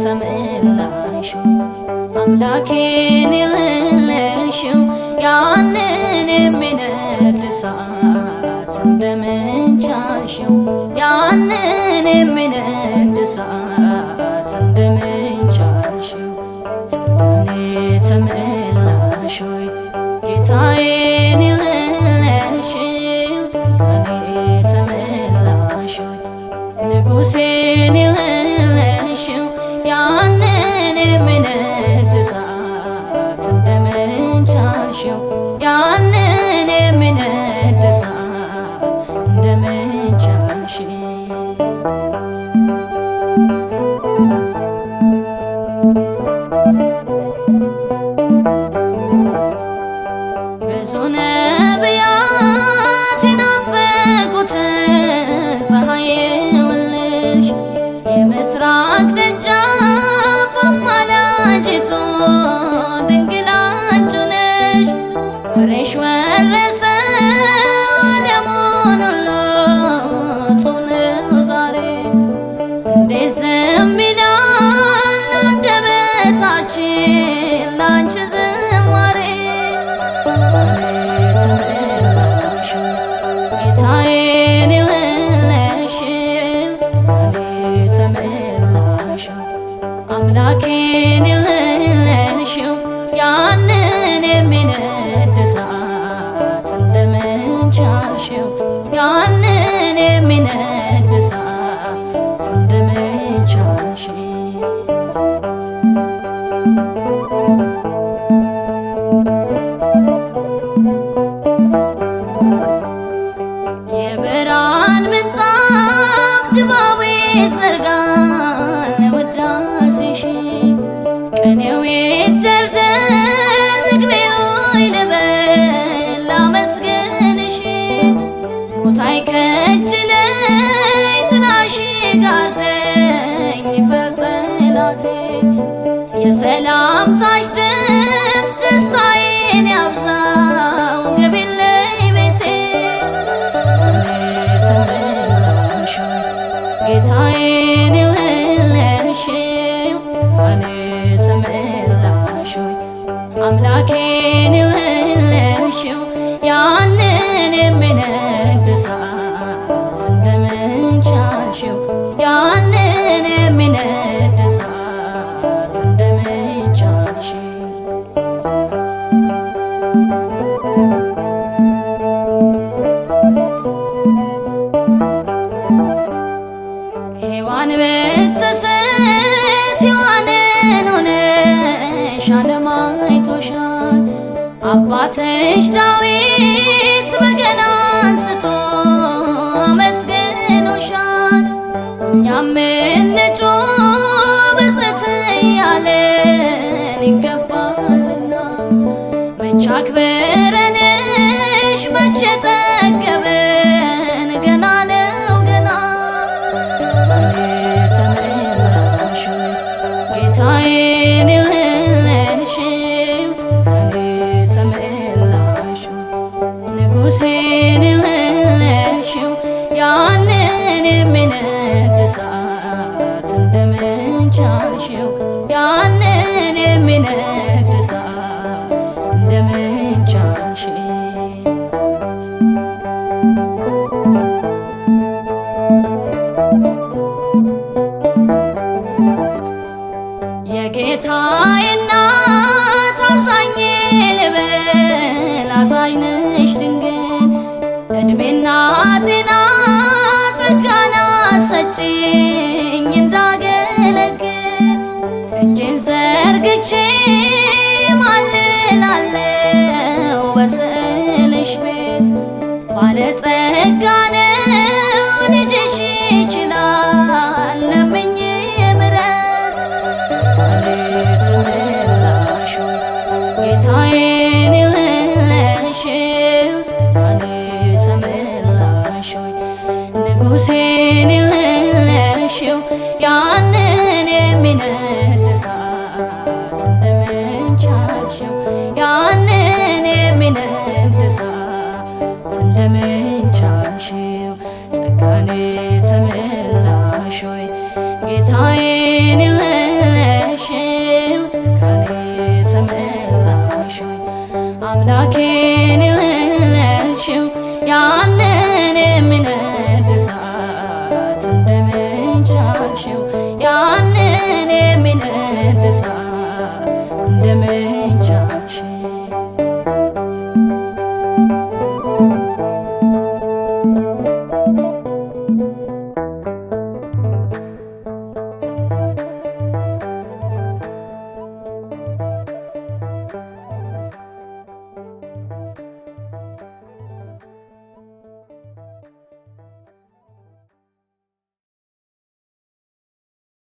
ተመላሽ አምላኬን የወለድሽው ያንን የሚነድ እሳት እንደምን ቻልሽው? ያንን የሚነድ እሳት እንደምን ቻልሽው? ጸጋን የተመላሽ ሆይ ጌታዬን የወለድሽው ጸጋን የተመላሽ ሆይ ንጉሴን የወለድሽው ያንን የሚነድ እሳት እንደምን ቻልሽው? ያንን የሚነድ እሳት እንደምን ቻልሽው? ብዙ ነቢያት የናፈቁትን ፀሐይ የወለድሽ የምስራቅ ደጃፍ አማላጅቱ ድንግል አንቺ ነሽ። ፍሬሽ ወረሰ ዓለሙን ሁሉ ጾም ነው ዛሬ እንዴት ዝም ይላል አንደበታችን ላንቺ ዝማሬ ጸጋን የተመላሽ ጌታዬን የወለድሽው ጸጋን የተመላሽ አምላኬን የወለድሽው ያንን የሚነድ እሳት እንደምን ቻልሽው? ያንን የሚነድ እሳት እንደምን ቻልሽው? የብርሃን ምንጣፍ ድባቤ ዘርጋል ለውዳሴሽ ቀኔው ይደርደር ምግቤ ሆይ ልበል ላመስግንሽ ሞት አይከጅለኝ ጥላሽ ጋርደኝ ይፈር ጠላቴ የሰላምታሽ ድምፅ ደስታዬን ያብዛው ገቢለኝ ቤቴ ጸጋን የተመላሽ ጌታዬን የወለድሽው ጸጋን የተመላሽ አምላኬን የወለድሽው ያንን የሚነድ እሳት እንደምን ቻልሽው? ያንን የሚነድ እሳት እንደምን ቻልሽው? ሔዋን ብትስት ሔዋንን ሆነሽ ዓለም አይቶሻል። አባትሽ ዳዊት በገና አንስቶ አመስግኖሻል። እኛም እንጩህ ብፅዕት እያለን ይገባልና መቼ አክብረንሽ መቼ ጠገበን ገና ነው ገና ጸጋን የተመላሽ ጌታዬን የወለድሽው ጸጋን የተመላሽ ንጉሴን የወለድሽው ያንን የሚነድ እሳት እንደምን ቻልሽው? ያንን የሚነድ እሳት እንደምን ቻልሽው? የጌታዬ እናት አዛኝ ልበል አዛኝ ነሽ ድንግል እድሜና ጤና ጸጋና ሰጪኝ እንዳገለግል እጄን ዘርግቼ